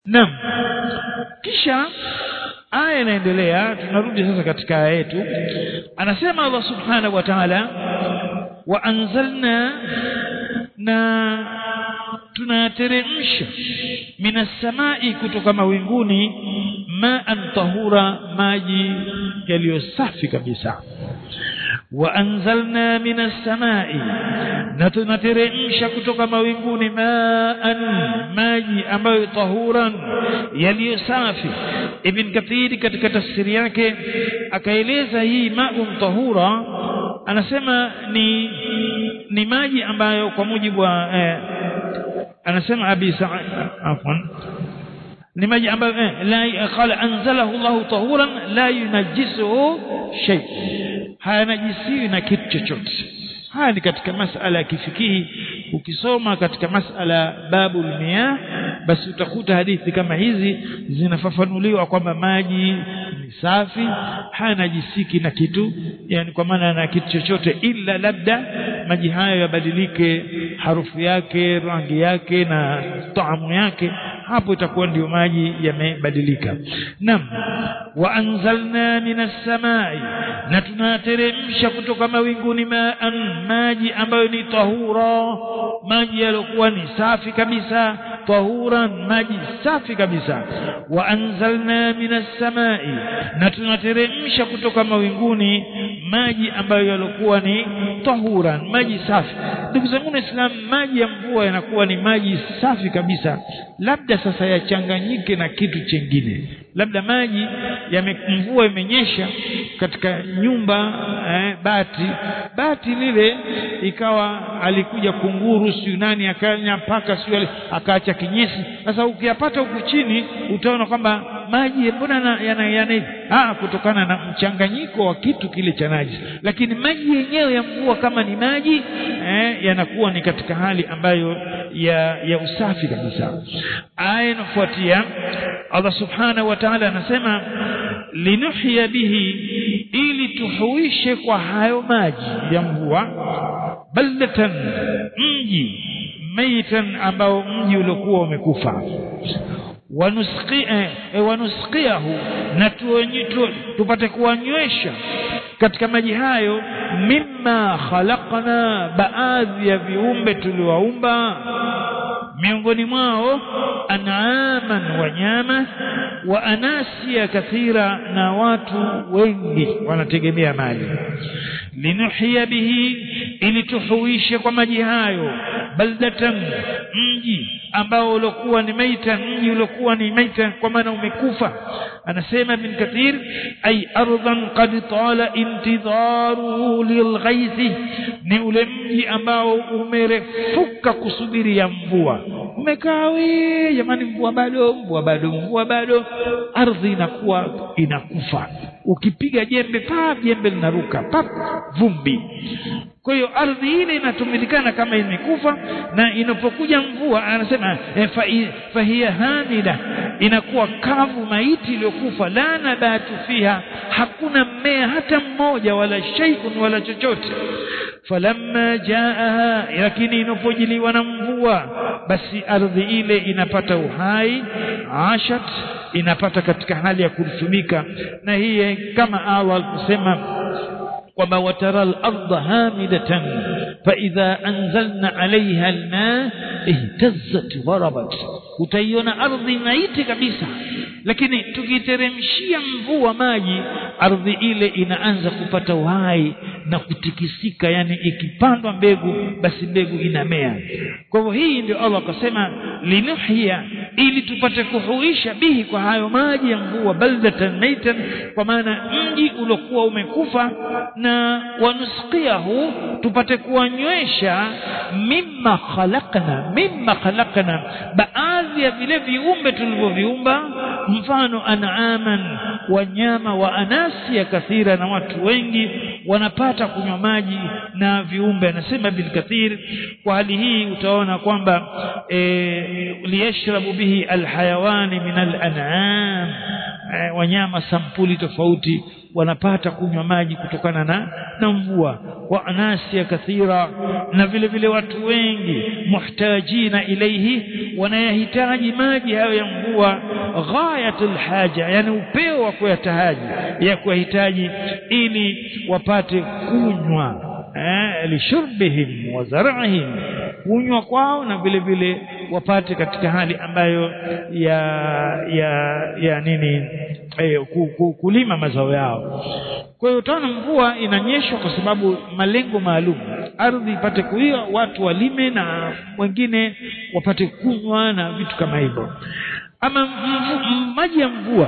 Naam. Kisha aya inaendelea tunarudi sasa katika aya yetu anasema Allah subhanahu wa ta'ala wa anzalna na tunateremsha minas samai kutoka mawinguni ma'an tahura maji yaliyo safi kabisa wa anzalna minas samai na tunateremsha kutoka mawinguni ma'an maji ambayo tahuran yaliyo safi ibn kathiri katika tafsiri yake akaeleza hii ma'un tahura anasema ni ni maji ambayo kwa mujibu wa eh, anasema abi sa'id afwan ni maji ambayo eh, la qala anzalahu Allah tahuran la yunajjisuhu shay hayanajisiwi na kitu chochote haya ni katika masala ya kifikihi ukisoma katika masala babul miyah basi utakuta hadithi kama hizi zinafafanuliwa kwamba maji ni safi hanajisiki na kitu yani kwa maana na kitu chochote ila labda maji hayo yabadilike harufu yake rangi yake na taamu yake hapo itakuwa ndio maji yamebadilika nam wa anzalna minas samai na tunateremsha kutoka mawinguni maan maji ambayo ni tahura maji yaliokuwa ni safi kabisa tahuran maji safi kabisa wa anzalna minas samai na tunateremsha kutoka mawinguni maji ambayo yaliokuwa ni tahuran maji safi ndugu zangu Islam maji ya mvua yanakuwa ni maji safi kabisa labda sasa yachanganyike na kitu chengine labda maji mvua imenyesha katika nyumba eh, bati bati lile ikawa alikuja kunguru siyo nani akanya paka siyo akaacha kinyesi sasa ukiyapata huku chini utaona kwamba maji mbona yana, yana ah kutokana na mchanganyiko wa kitu kile cha najisi lakini maji yenyewe ya mvua kama ni maji eh, yanakuwa ni katika hali ambayo ya, ya usafi kabisa aya inafuatia Allah subhanahu wa ta'ala anasema linuhya bihi ili tuhuishe kwa hayo maji ya mvua baldatan mji maitan ambao mji uliokuwa umekufa wanusqiahu na tupate kuwanywesha katika maji hayo mimma khalaqna baadhi ya viumbe tuliwaumba miongoni mwao an'aman wanyama wa anasia kathira na watu wengi wanategemea maji linuhia bihi ili tuhuishe kwa maji hayo baldatan mji ambao uliokuwa ni maita mji uliokuwa ni maita kwa maana umekufa anasema ibn kathir ay ardhan qad tala intidharuhu lilghaithi ni ule mji ambao umerefuka kusubiri ya mvua umekaa we jamani mvua bado mvua bado mvua bado ardhi inakuwa inakufa ukipiga jembe pa jembe linaruka pap vumbi kwa hiyo ardhi ile inatumilikana kama imekufa na inapokuja mvua anasema eh, fahiya hamida inakuwa kavu maiti iliyokufa la nabatu fiha hakuna mmea hata mmoja wala shay'un wala chochote falamma jaaha lakini inapojiliwa na mvua basi ardhi ile inapata uhai ashat inapata katika hali ya kutumika na hii kama Allah alikusema kwamba watara al-ardha hamidatan fa idha anzalna 'alayha al-ma ihtazzat warabat utaiona ardhi maiti kabisa lakini tukiteremshia mvua maji ardhi ile inaanza kupata uhai na kutikisika yani ikipandwa mbegu basi mbegu inamea kwa hivyo hii ndio Allah akasema linuhia ili tupate kuhuisha bihi kwa hayo maji ya mvua baldatan maitan kwa maana mji uliokuwa umekufa na wanusqiahu tupate kuwanywesha mimma khalaqna mimma khalaqna baadhi ya vile viumbe tulivyoviumba mfano an'aman wanyama wa anasia kathira na watu wengi wanapata kunywa maji na viumbe anasema bin kathir kwa hali hii utaona kwamba e, liyashrabu bihi alhayawani min alan'am e, wanyama sampuli tofauti wanapata kunywa maji kutokana na na mvua wa anasia kathira na vile vile watu wengi muhtajina ilaihi wanayahitaji maji hayo ya mvua ghayatul haja yani upeo wa kuyatahaji ya kuyahitaji ili wapate kunywa eh, lishurbihim wa zar'ihim kunywa kwao na vile vile wapate katika hali ambayo ya ya ya nini eh, ku, ku, kulima mazao yao kwa hiyo utaona mvua inanyeshwa kwa sababu malengo maalum ardhi ipate kuiwa watu walime na wengine wapate kunywa na vitu kama hivyo ama mvu, maji ya mvua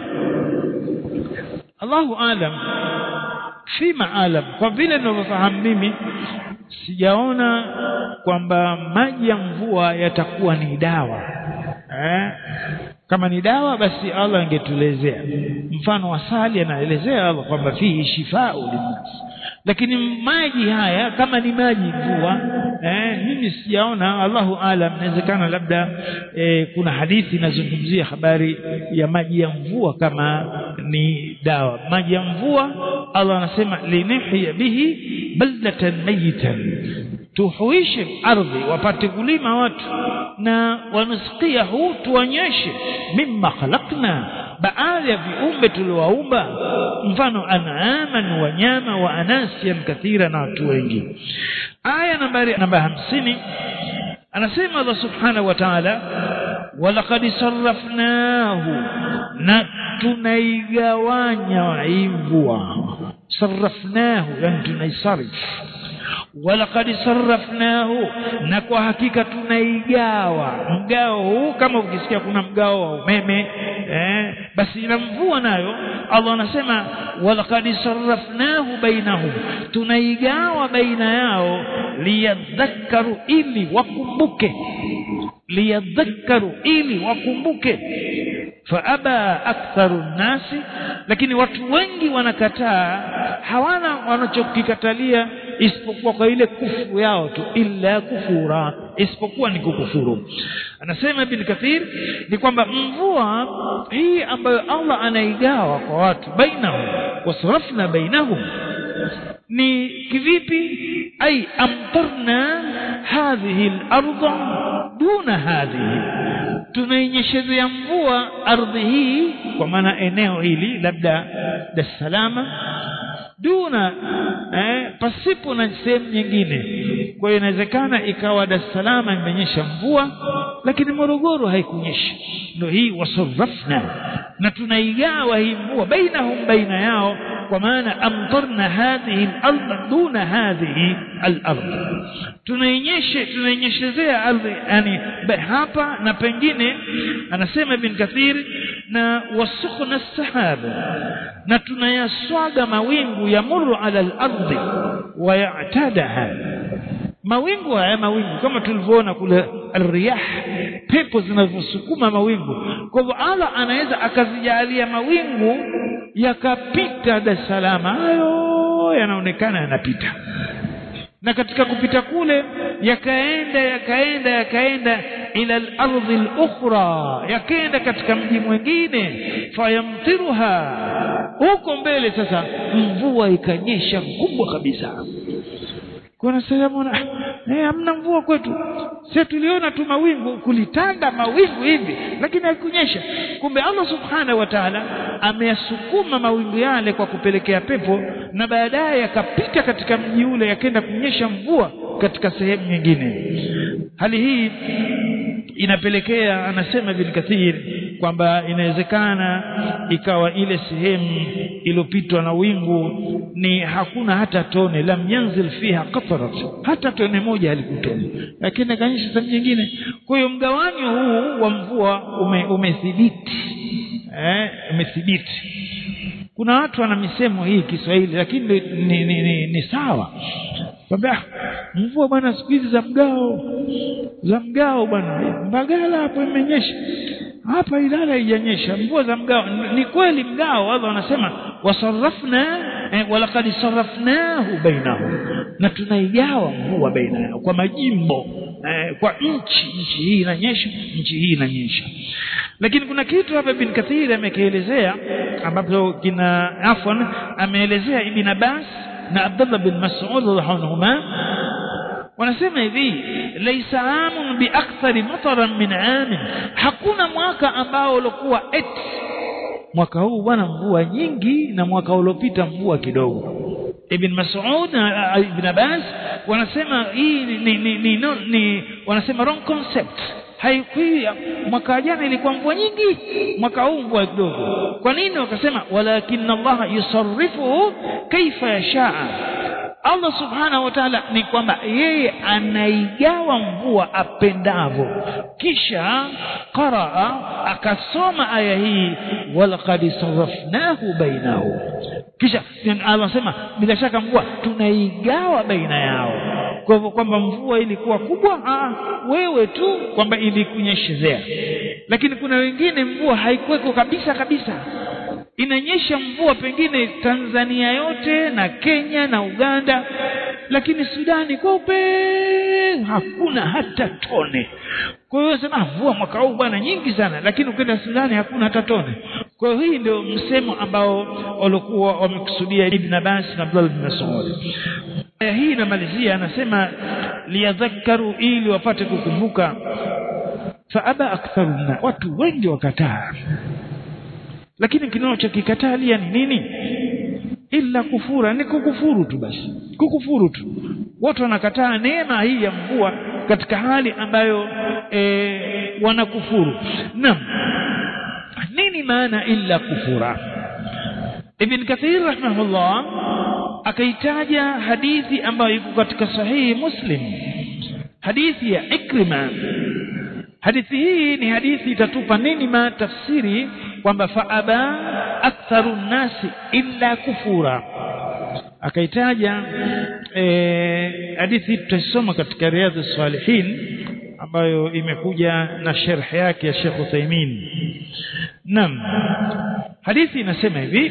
Allahu alam fima alam kwa vile ninavyofahamu mimi sijaona kwamba maji ya mvua yatakuwa ni dawa eh? kama ni dawa basi Allah angetuelezea mfano asali anaelezea Allah kwamba fihi shifau linnas lakini maji haya kama ni maji mvua eh, mimi sijaona Allahu alam inawezekana labda eh, kuna hadithi inazungumzia habari ya maji ya mvua kama ni dawa maji ya mvua Allah anasema linihya bihi baldatan mayitan tuhuishe ardhi wapate kulima watu na wanasikiahu tuonyeshe mimma khalaqna baadhi ya viumbe tuliowaumba mfano an'aman wanyama wa anasian kathira na watu wengi aya nambari namba hamsini anasema Allah subhanahu wa ta'ala walaqad sarrafnahu na tunaigawanya mvua sarrafnahu yani tunaisarif walaqad sarrafnahu na kwa hakika tunaigawa mgao huu kama ukisikia kuna mgao wa umeme eh, basi ina mvua nayo Allah anasema walaqad sarrafnahu bainahum tunaigawa baina yao liyadhakkaru ili wakumbuke liyadhakkaru ili wakumbuke faaba aktharu nnasi lakini watu wengi wanakataa hawana wanachokikatalia isipokuwa kwa ile kufu yao tu illa kufura isipokuwa ni kukufuru anasema ibn kathir ni kwamba mvua hii ambayo Allah anaigawa kwa watu bainahum wasrafna bainahum ni kivipi ay amtarna hadhihi al-ardha duna hadhihi tunainyeshezea mvua ardhi hii kwa maana eneo hili labda Dar es Salaam duna eh, pasipo na sehemu nyingine kwa hiyo inawezekana ikawa Dar es Salaam imenyesha mvua lakini Morogoro haikunyesha ndio hii wasarrafna na tunaigawa hii mvua bainahum baina yao kwa maana amtarna hadhihi al-ardh duna hadhihi al-ardh tunainyeshe tunainyeshezea ardhi yani hapa na pengine anasema ibn kathir na wasukhna sahaba na tunayaswaga mawingu yamuru ala al-ardhi wa ya'tadaha mawingu haya mawingu kama tulivyoona kule riyah pepo zinavyosukuma mawingu kwa hivyo Allah anaweza akazijalia mawingu yakapita Dar es Salaam hayo yanaonekana yanapita na katika kupita kule yakaenda yakaenda yakaenda ila al-ardhi al-ukhra yakaenda katika mji mwingine fayamtiruha huko mbele sasa mvua ikanyesha kubwa kabisa kuna sehemu na eh hamna mvua kwetu sisi tuliona tu mawingu kulitanda mawingu hivi lakini haikunyesha kumbe Allah subhanahu wa ta'ala ameyasukuma mawingu yale kwa kupelekea pepo na baadaye yakapita katika mji ule yakaenda kunyesha mvua katika sehemu nyingine hali hii inapelekea anasema Ibn Kathir kwamba inawezekana ikawa ile sehemu iliyopitwa na wingu ni hakuna hata tone lam yanzil fiha qatrat hata tone moja halikutona lakini kanyesha sehemu nyingine kwa hiyo mgawanyo huu wa mvua ume, umethibiti eh umethibiti kuna watu wana misemo hii Kiswahili lakini ni, ni, ni, ni sawa kwamba mvua bwana siku hizi za mgao za mgao bwana Mbagala hapo imenyesha hapa Ilala haijanyesha mvua za mgao ni kweli mgao Allah anasema wasarrafna eh, walaqad sarrafnahu bainahum na tunaigawa mvua baina yao kwa majimbo eh, kwa nchi nchi hii inanyesha nchi hii inanyesha lakini kuna kitu hapa bin Kathir amekielezea ambapo kina afwan ameelezea ibn Abbas na Abdullah bin Mas'ud radhiallahu wanasema hivi laisa amun biakthari mataran min amin hakuna mwaka ambao ulikuwa et mwaka huu bwana mvua nyingi na mwaka uliopita mvua kidogo ibn Mas'ud na ibn Abbas wanasema hii ni, ni, ni, ni, no, ni wanasema wrong concept haikui mwaka jana ilikuwa mvua nyingi mwaka huu mvua kidogo kwa nini wakasema walakin Allah yusarrifu kaifa yashaa Allah subhanahu wa ta'ala ni kwamba yeye anaigawa mvua apendavyo kisha qaraa akasoma aya hii walaqad sarrafnahu bainahu kisha Allah anasema bila shaka mvua tunaigawa baina yao kwa hivyo kwamba mvua ilikuwa kubwa aa, wewe tu kwamba ilikunyeshezea lakini kuna wengine mvua haikuweko kabisa kabisa inanyesha mvua pengine Tanzania yote na Kenya na Uganda lakini Sudani kweupe hakuna hata tone kwa hiyo sema mvua mwaka huu bwana nyingi sana lakini ukienda Sudani hakuna hata tone kwa hiyo hii ndio msemo ambao walikuwa wamekusudia Ibn Abbas na Abdullah bin Mas'ud aya hii inamalizia anasema liyadhakkaru ili wapate kukumbuka faaba aktharuna watu wengi wakataa lakini kinachokikatalia ni nini illa kufura ni kukufuru tu basi kukufuru tu watu wanakataa neema hii ya mvua katika hali ambayo e, wanakufuru naam nini maana illa kufura ibn kathir rahimahullah akaitaja hadithi ambayo iko katika sahihi muslim hadithi ya ikrima hadithi hii ni hadithi itatupa nini ma tafsiri kwamba faaba aktharu nnasi illa kufura akaitaja e, hadithi tutaisoma katika riadhi salihin ambayo imekuja na sharh yake ya Sheikh Uthaymeen Naam hadithi inasema hivi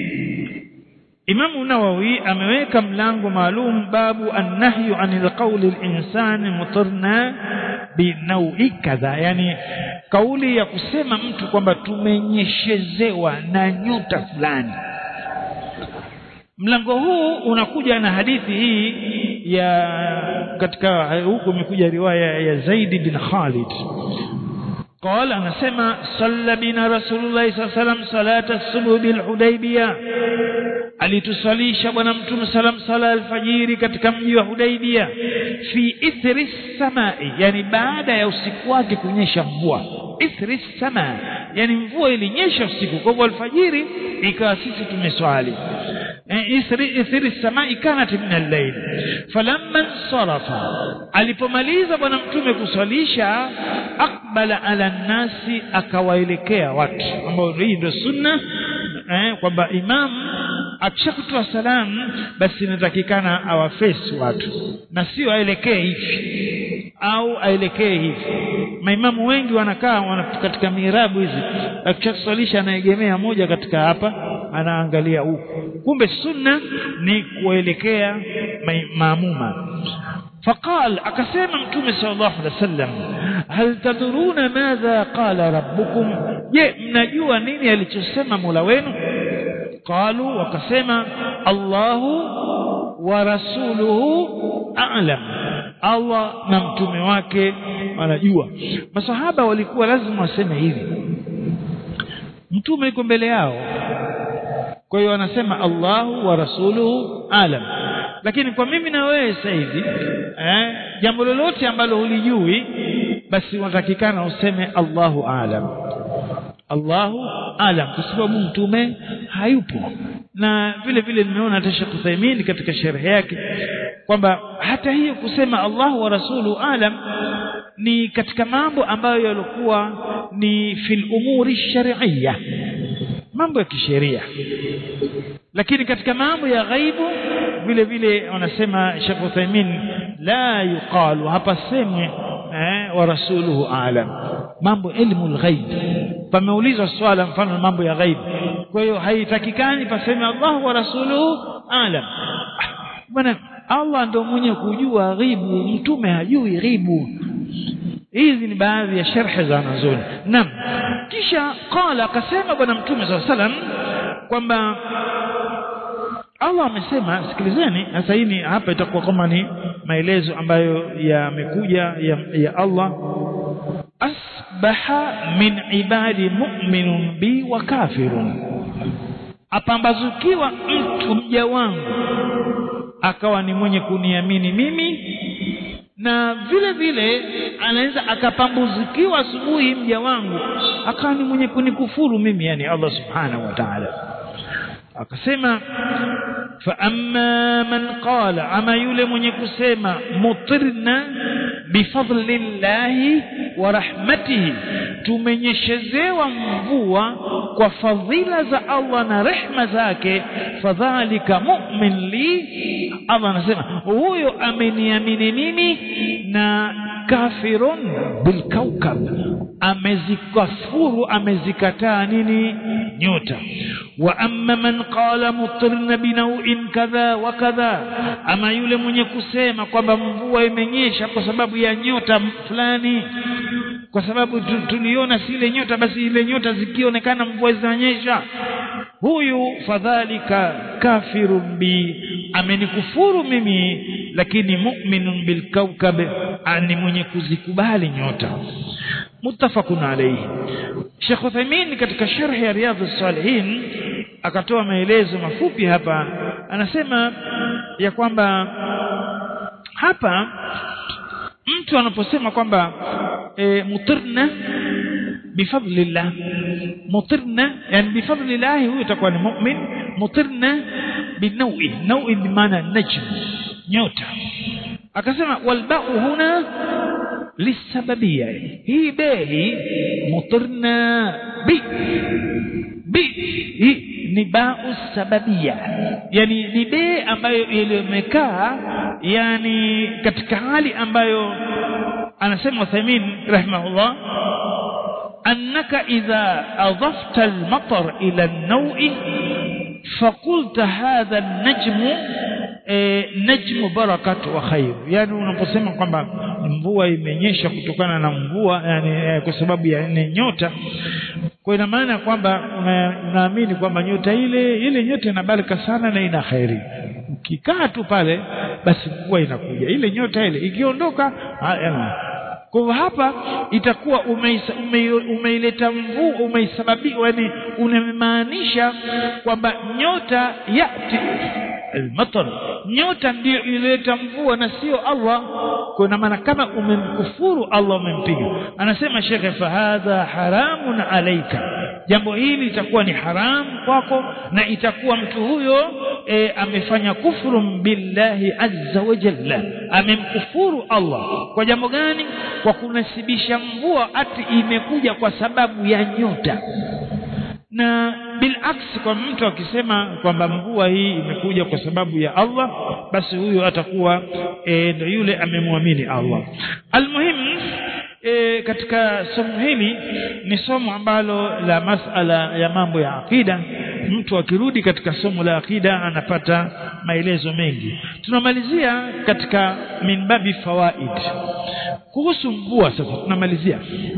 Imamu Nawawi ameweka mlango maalum babu annahyu anil qawli al-insani mutarna binaui kadha yani kauli ya kusema mtu kwamba tumenyeshezewa na nyota fulani mlango huu unakuja na hadithi hii ya katika huku imekuja riwaya ya Zaid bin Khalid قال anasema salla bina rasulullah sallallahu alaihi wasallam salata subuh bil hudaybiyah alitusalisha bwana mtume salam sala alfajiri katika mji wa Hudaibia fi ithri samai yani baada ya usiku wake kunyesha mvua ithri sama yani mvua ilinyesha usiku kwa hivyo alfajiri ikawa sisi tumeswali ithri ithri samai kanat min al-layl falamma sarafa alipomaliza bwana mtume kuswalisha akbala ala nasi akawaelekea watu ambao hii ndio sunna eh, kwamba imam akishakutoa salamu basi inatakikana awafesi watu na sio aelekee hivi au aelekee hivi maimamu wengi wanakaa wana, katika mirabu hizi akishaswalisha anaegemea moja katika hapa anaangalia huku kumbe sunna ni kuelekea maamuma فقال akasema mtume sallallahu alaihi wasallam hal tadruna madha qala rabbukum je mnajua nini alichosema Mola wenu qalu wakasema Allahu wa rasuluhu a'lam Allah na mtume wake wanajua masahaba walikuwa lazima waseme hivi mtume yuko mbele yao kwa hiyo wanasema Allahu wa rasuluhu alam lakini kwa mimi na wewe sasa hivi eh, jambo lolote ambalo hulijui basi unatakikana useme Allahu alam Allahu alam kwa sababu mtume hayupo na vile vile nimeona hata Sheikh Uthaymeen katika sharhi yake kwamba hata hiyo kusema Allahu wa rasulu alam ni katika mambo ambayo yalikuwa ni fil umuri shar'iyya mambo ya kisheria lakini katika mambo ya ghaibu vile vile wanasema Sheikh Uthaymeen la yuqalu hapa semwe eh, wa rasuluhu alam mambo ilmu alghaib pameulizwa swala mfano mambo ya ghaib kwa hiyo haitakikani paseme Allah wa rasuluhu alam bwana Allah ndio mwenye kujua ghibu mtume hajui ghibu hizi ni baadhi ya sharhi za wanazuoni naam kisha qala akasema bwana mtume sallallahu alaihi wasallam kwamba Allah amesema sikilizeni sasa hii hapa itakuwa kama ni maelezo ambayo yamekuja ya, ya Allah asbaha min ibadi mu'minun bi wa kafirun apambazukiwa mtu mja wangu akawa ni mwenye kuniamini mimi na vile vile anaweza akapambuzikiwa asubuhi mja wangu akawa ni mwenye kunikufuru mimi yani Allah subhanahu wa ta'ala akasema fa amma man qala ama yule mwenye kusema mutirna bifadlillahi wa rahmatihi tumenyeshezewa mvua kwa fadhila za Allah na rehma zake fadhalika mu'min li Allah anasema huyo ameniamini mimi na kafirun bilkaukab amezikafuru amezikataa nini nyota wa amma man qala mutirna binawin kadha wa kadha ama yule mwenye kusema kwamba mvua imenyesha kwa sababu ya nyota fulani kwa sababu tuliona si ile nyota basi ile nyota zikionekana mvua zinanyesha huyu fadhalika kafirun bi amenikufuru mimi lakini mu'minun bilkaukab ani mwenye kuzikubali nyota muttafaqun alayhi Sheikh Uthaymeen katika sharh ya Riyadhus Salihin akatoa maelezo mafupi hapa anasema ya kwamba hapa mtu anaposema kwamba e, mutirna bifadlillah mutirna yani bifadlillah huyo itakuwa ni mu'min mutirna binawi nawi bimaana najm nyota akasema walba'u huna lisababia hii behi mutirna bi bi hii ni ba'u sababia yani ni be ambayo iliyomekaa yani katika hali ambayo anasema Uthaymeen rahimahullah annaka idha adafta al-matar ila an-naw'i فقلت هذا النجم najmu barakat wa khair yani unaposema kwamba mvua imenyesha kutokana na mvua yani kwa sababu ya ne nyota kwa ina maana kwamba unaamini kwamba nyota ile ile nyota ina baraka sana na ina khairi ukikaa tu pale basi mvua inakuja ile nyota ile ikiondoka kwa hivyo hapa itakuwa umeileta ume, ume mvua umeisababisha yani unamaanisha kwamba nyota yati almatar nyota ndiyo ileta mvua na sio Allah kwa maana kama umemkufuru Allah umempiga anasema shekhe fahadha haramun alaika jambo hili itakuwa ni haramu kwako na itakuwa mtu huyo e, amefanya kufuru billahi azza wa jalla amemkufuru Allah kwa jambo gani kwa kunasibisha mvua ati imekuja kwa sababu ya nyota na bilaksi kwa mtu akisema kwamba mvua hii imekuja kwa sababu ya Allah basi huyo atakuwa e, ndo yule amemwamini Allah almuhimu e, katika somo hili ni somo ambalo la masala ya mambo ya akida mtu akirudi katika somo la akida anapata maelezo mengi tunamalizia katika minbabi fawaid kuhusu mvua sasa tunamalizia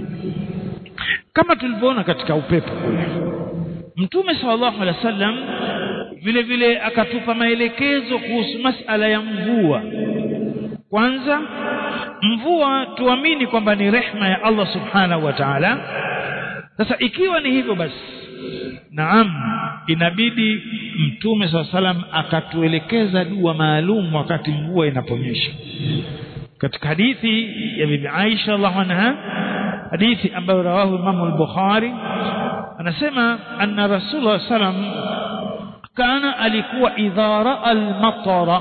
kama tulivyoona katika upepo kule mtume sallallahu alaihi wasallam vile vile akatupa maelekezo kuhusu masala ya mvua kwanza mvua tuamini kwamba ni rehma ya Allah subhanahu wa ta'ala sasa ikiwa ni hivyo basi naam inabidi mtume saa salam akatuelekeza dua maalum wakati mvua inaponyesha katika hadithi ya bibi Aisha radhiallahu anha hadithi ambayo rawahu Imam al-Bukhari anasema anna Rasulullah sallam kana alikuwa idha raa al-matara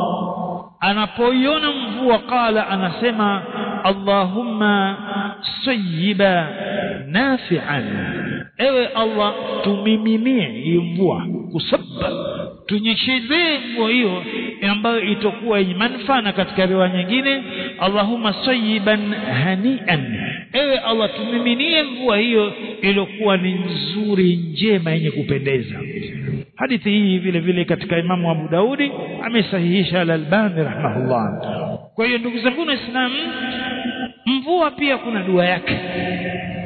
anapoiona mvua qala anasema Allahumma sayyiba nafi'an ewe Allah tumiminie hii mvua kusabba tunyeshezee mvua hiyo ambayo itakuwa yenye manufaa na katika riwaya nyingine Allahumma sayyiban hanian ewe Allah tumiminie mvua hiyo iliyokuwa ni nzuri njema yenye kupendeza hadithi hii vile vile katika Imamu Abu Daudi amesahihisha al-Albani rahimahullah kwa hiyo ndugu zangu waislamu mvua pia kuna dua yake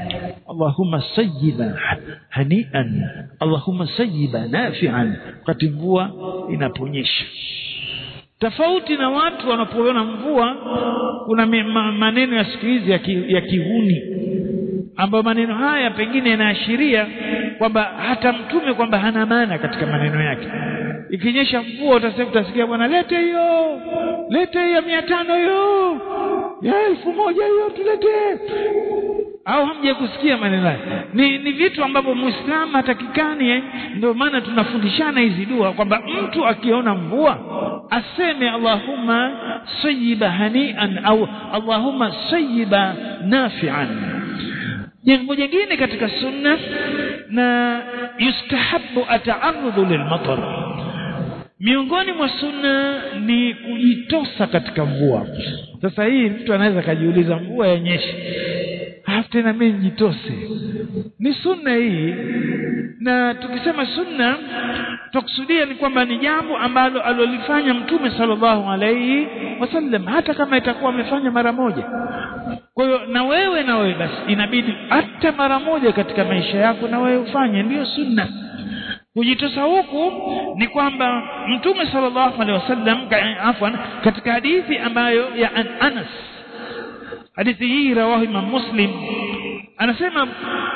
Allahumma sayyiba hanian Allahumma sayyiba nafi'an wakati mvua inaponyesha tofauti na watu wanapoona mvua kuna maneno ya siku hizi ya, ki, ya kihuni ambayo maneno haya pengine yanaashiria kwamba hata mtume kwamba hana maana katika maneno yake ikinyesha mvua utasema utasikia bwana lete hiyo lete hiyo mia tano hiyo ya elfu moja hiyo tulete au hamja kusikia maneno haya ni, ni vitu ambavyo muislamu hatakikani eh? ndio maana tunafundishana hizi dua kwamba mtu akiona mvua aseme allahumma sayiba hanian au allahumma sayiba nafian jambo jingine katika sunna na yustahabu ataarudhu lilmatar miongoni mwa sunna ni kujitosa katika mvua sasa hii mtu anaweza akajiuliza mvua yenyeshe halafu tena mimi nijitose ni sunna hii na tukisema sunna tukusudia ni kwamba ni jambo ambalo alolifanya mtume sallallahu alaihi wasallam hata kama itakuwa amefanya mara moja kwa hiyo na wewe na wewe basi inabidi hata mara moja katika maisha yako na wewe ufanye ndiyo sunna kujitosa huku ni kwamba mtume sallallahu alaihi wasallam afwan katika hadithi ambayo ya an Anas hadithi hii rawahu Imam Muslim anasema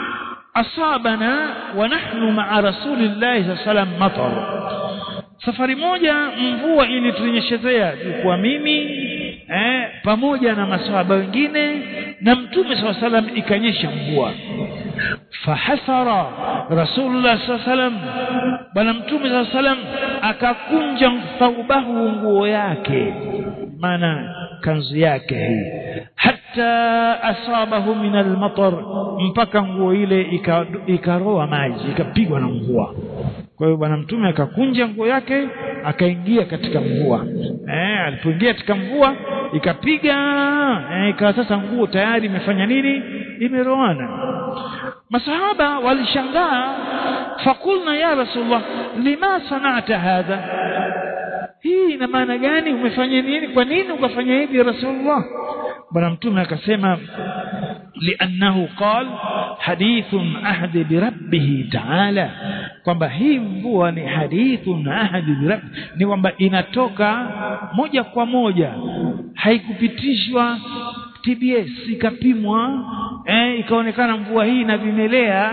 asabana wa nahnu ma'a rasulillahi sallallahu alaihi wasallam matar safari moja mvua ilitunyeshezea kwa mimi eh, pamoja na maswahaba wengine na mtume saa salam ikanyesha mvua fahasara rasulullah saa salam bwana mtume saa salam akakunja thaubahu nguo yake maana kanzu yake hii hata asabahu min almatar mpaka nguo ile ikaroa maji ikapigwa na mvua kwa hiyo bwana mtume akakunja nguo yake akaingia katika mvua eh, alipoingia katika mvua ikapiga eh, ikawa sasa nguo tayari imefanya nini imeroana masahaba walishangaa fakulna ya rasulullah lima sanata hadha hii ina maana gani umefanya nini kwa nini ukafanya hivi ya rasulullah bwana mtume akasema liannahu qal hadithun ahdi birabbihi taala kwamba hii mvua ni hadithun ahdi birabbi ni kwamba inatoka moja kwa moja haikupitishwa TBS ikapimwa eh, ikaonekana mvua hii na vimelea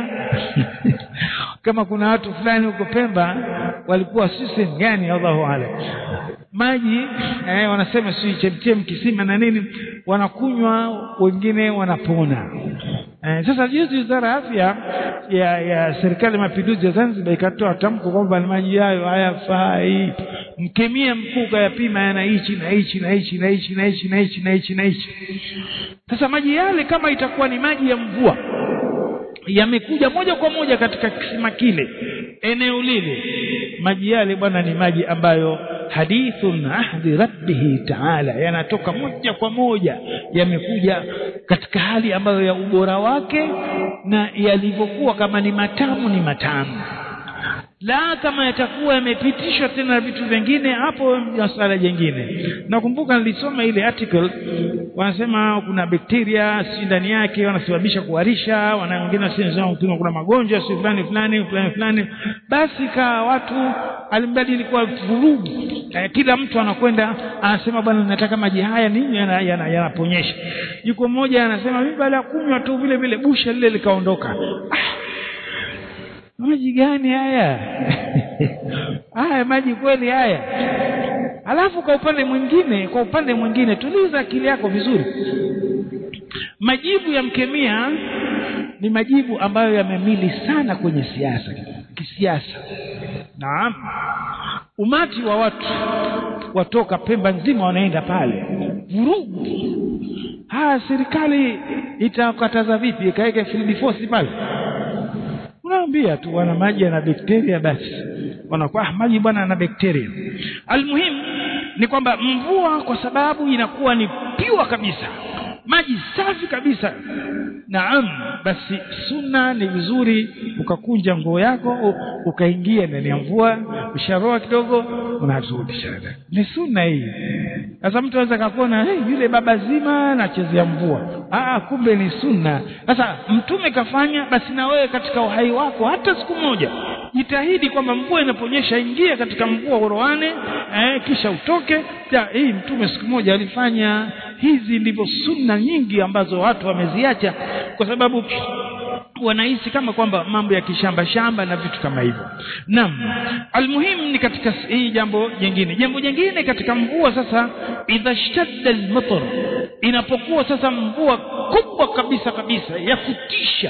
kama kuna watu fulani huko Pemba walikuwa si sehemu gani Allahu alam maji eh, wanasema si chemchem kisima na nini wanakunywa wengine wanapona eh, sasa juzi wizara ya afya ya, ya serikali ya mapinduzi ya Zanzibar ikatoa tamko kwamba maji hayo hayafai mkemia mkuu kayapima yana hichi na hichi na hichi na hichi na hichi na hichi na hichi na hichi sasa maji yale kama itakuwa ni maji ya mvua yamekuja moja kwa moja katika kisima kile eneo lile maji yale bwana ni maji ambayo hadithun ahdi rabbihi taala yanatoka moja kwa moja yamekuja katika hali ambayo ya ubora wake na yalivyokuwa kama ni matamu ni matamu la kama yatakuwa yamepitishwa tena vitu vingine hapo ni swala jingine nakumbuka nilisoma ile article wanasema kuna bakteria si ndani yake wanasababisha kuharisha wana wengine wanasema kuna magonjwa si fulani fulani fulani fulani basi ka watu alimradi ilikuwa vurugu eh, kila mtu anakwenda anasema bwana nataka maji haya nini yanaponyesha yana, yana yuko mmoja anasema mimi baada ya kunywa tu vile vile busha lile likaondoka ah, maji gani haya haya maji kweli haya alafu kwa upande mwingine kwa upande mwingine tuliza akili yako vizuri majibu ya mkemia ni majibu ambayo yamemili sana kwenye siasa kisiasa naam umati wa watu watoka pemba nzima wanaenda pale vurugu haya serikali itakataza vipi ikaweka field force pale unaambia tu bwana maji yana bakteria basi wanakuwa ah, maji bwana yana bakteria almuhimu ni kwamba mvua kwa sababu inakuwa ni piwa kabisa maji safi kabisa naam basi sunna ni vizuri ukakunja nguo yako ukaingia ndani ya mvua usharoa kidogo unarudisha ni sunna hii sasa mtu anaweza kakuona hey, yule baba zima anachezea mvua ah kumbe ni sunna sasa mtume kafanya basi na wewe katika uhai wako hata siku moja jitahidi kwamba mvua inaponyesha ingia katika mvua uroane eh, kisha utoke ja, hii mtume siku moja alifanya hizi ndivyo sunna nyingi ambazo watu wameziacha kwa sababu wanahisi kama kwamba mambo ya kishamba shamba na vitu kama hivyo naam almuhimu ni katika hii jambo jingine jambo jingine katika mvua sasa idha shtadda almatar inapokuwa sasa mvua kubwa kabisa kabisa ya kutisha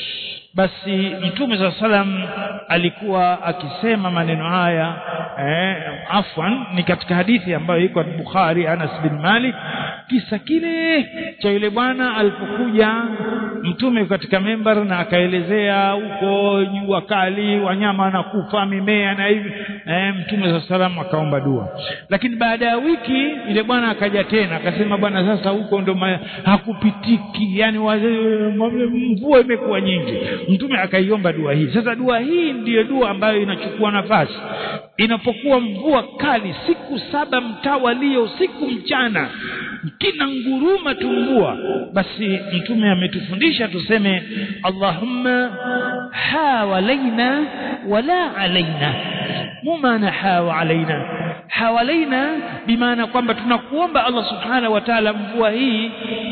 basi mtume saa salam alikuwa akisema maneno haya eh, afwan ni katika hadithi ambayo iko bukhari anas bin malik kisa kile cha yule bwana alipokuja mtume katika membar na akaelezea huko jua kali wanyama wanakufa mimea na hivi eh, mtume saa salam akaomba dua lakini baada ya wiki yule bwana akaja tena akasema bwana sasa huko ndo hakupitiki yani mvua imekuwa nyingi mtume akaiomba dua hii sasa dua hii ndiyo dua ambayo inachukua nafasi inapokuwa mvua kali siku saba mtawalio usiku mchana kina nguruma tu mvua basi mtume ametufundisha tuseme allahumma hawalaina wala alaina mumana hawa alaina hawalaina bimaana kwamba tunakuomba allah subhanahu wa taala mvua hii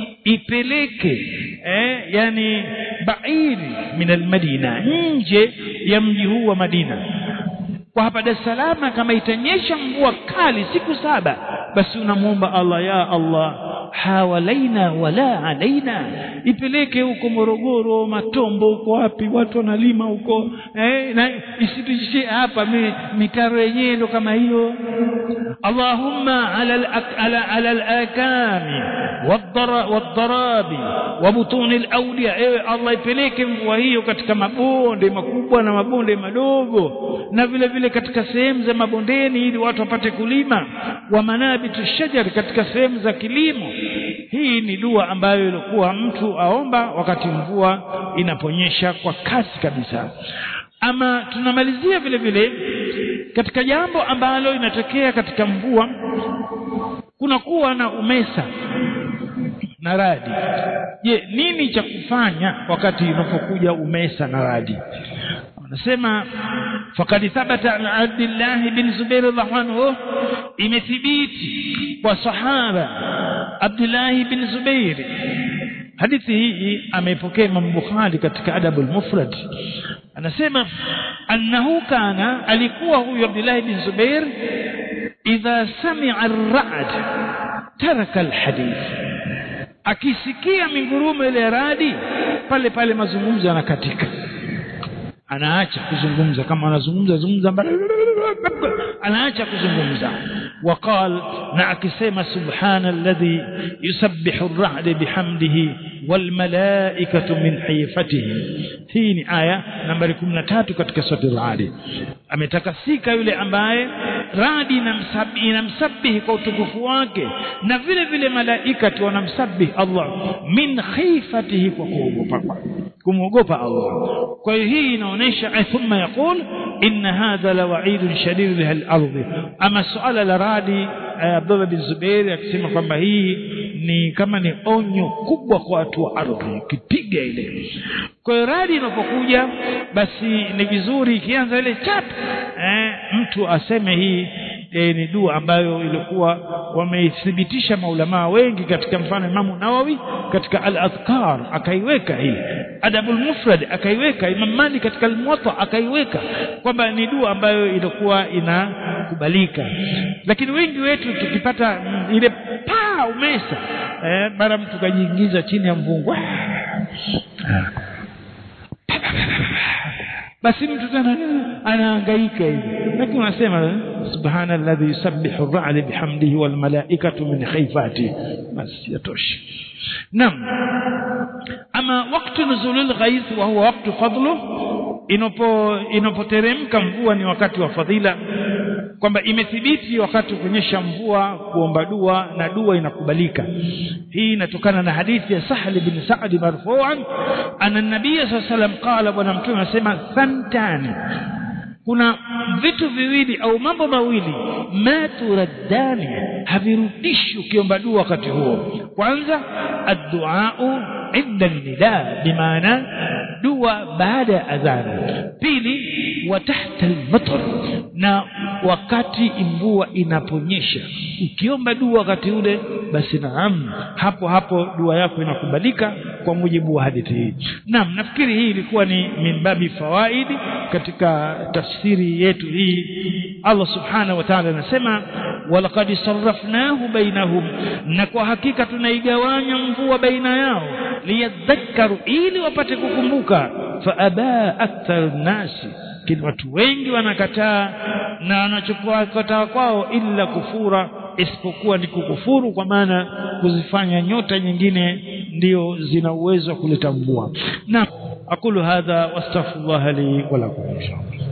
ipeleke eh, yani bairi min almadina nje ya mji huu wa madina kwa hapa Dar es Salaam kama itanyesha mvua kali siku saba basi unamwomba Allah ya Allah hawalaina wala alaina ipeleke huko Morogoro Matombo huko wapi watu wanalima huko eh, na isitishie hapa mi, mitaro yenyewe ndo kama hiyo Allahumma ala ala ala al-akami wadharabi wa butuni al-awliya ewe Allah ipeleke mvua hiyo katika mabonde makubwa na mabonde madogo na vile vile katika sehemu za mabondeni ili watu wapate kulima wa manabitu shajar katika sehemu za kilimo hii ni dua ambayo ilikuwa mtu aomba wakati mvua inaponyesha kwa kasi kabisa ama tunamalizia vile vile katika jambo ambalo inatokea katika mvua kunakuwa na umesa na radi je nini cha kufanya wakati unapokuja umesa na radi anasema fakad thabata an abdillah bin zubair radhiallahu anhu imethibiti kwa sahaba abdullah bin zubair hadithi hii ameipokea Imam Bukhari katika Adabul Mufrad anasema annahu kana alikuwa huyu Abdullah bin Zubair idha sami'a ar-ra'd taraka al-hadith akisikia mingurumo ile radi pale pale mazungumzo yanakatika anaacha kuzungumza kama anazungumza zungumza anaacha kuzungumza وقال na akisema subhana alladhi yusabbihu ar-ra'd bihamdihi wal malaikatu min hayfatihi hii ni aya nambari 13 katika sura al-ra'd ametakasika yule ambaye radi inamsabihi inamsabihi kwa utukufu wake na vile vile malaika wanamsabihi Allah min khifatihi kwa kuogopa kumwogopa Allah kwa hiyo hii inaonyesha thumma yaqul inna hadha la wa'idun shadid lil ardi ama suala la radi Abdullah bin Zubair akisema kwamba hii ni kama ni onyo kubwa kwa watu wa ardhi kipiga ile kwa hiyo radi inapokuja basi ni vizuri ikianza ile chap eh, mtu aseme hii e, ni dua ambayo ilikuwa wameithibitisha maulamaa wengi katika mfano Imamu Nawawi katika al-Adhkar akaiweka hii Adabul Mufrad akaiweka Imam Malik katika al-Muwatta akaiweka kwamba ni dua ambayo ilikuwa inakubalika lakini wengi wetu tukipata mm, ile paa umesa eh, mara mtu kajiingiza chini ya mvungu basi mtu tena anahangaika hivi lakini unasema subhana alladhi yusabbihu ar-ra'd bihamdihi wal malaikatu min khayfati basi yatosha naam ama wakati nuzulil ghaith wa huwa wakati fadlu inapo inapoteremka mvua ni wakati wa fadhila kwamba imethibiti wakati kunyesha mvua kuomba dua na dua inakubalika hii inatokana na hadithi ya Sahal bin Sa'd marfu'an anna nabiy sallallahu alayhi wasallam qala bwana mtume anasema thantani kuna vitu viwili au mambo mawili ma turaddani havirudishi ukiomba dua wakati huo kwanza adduau inda nida bimaana dua baada ya adhana pili wa tahta almatar na wakati mvua inaponyesha ukiomba dua wakati ule basi naam hapo hapo dua yako inakubalika kwa mujibu wa hadithi hii naam nafikiri hii ilikuwa ni minbabi fawaidi katika tafsiri yetu hii Allah subhanahu wa ta'ala anasema walaqad sarrafnahu bainahum na kwa hakika tunaigawanya mvua baina yao liyadhakkaru ili wapate kukumbuka fa aba akthar nasi lakini watu wengi wanakataa na wanachokataa kwao illa kufura isipokuwa ni kukufuru kwa maana kuzifanya nyota nyingine ndio zina uwezo wa kuleta mvua na aqulu hadha wastaghfirullah li wa lakum inshallah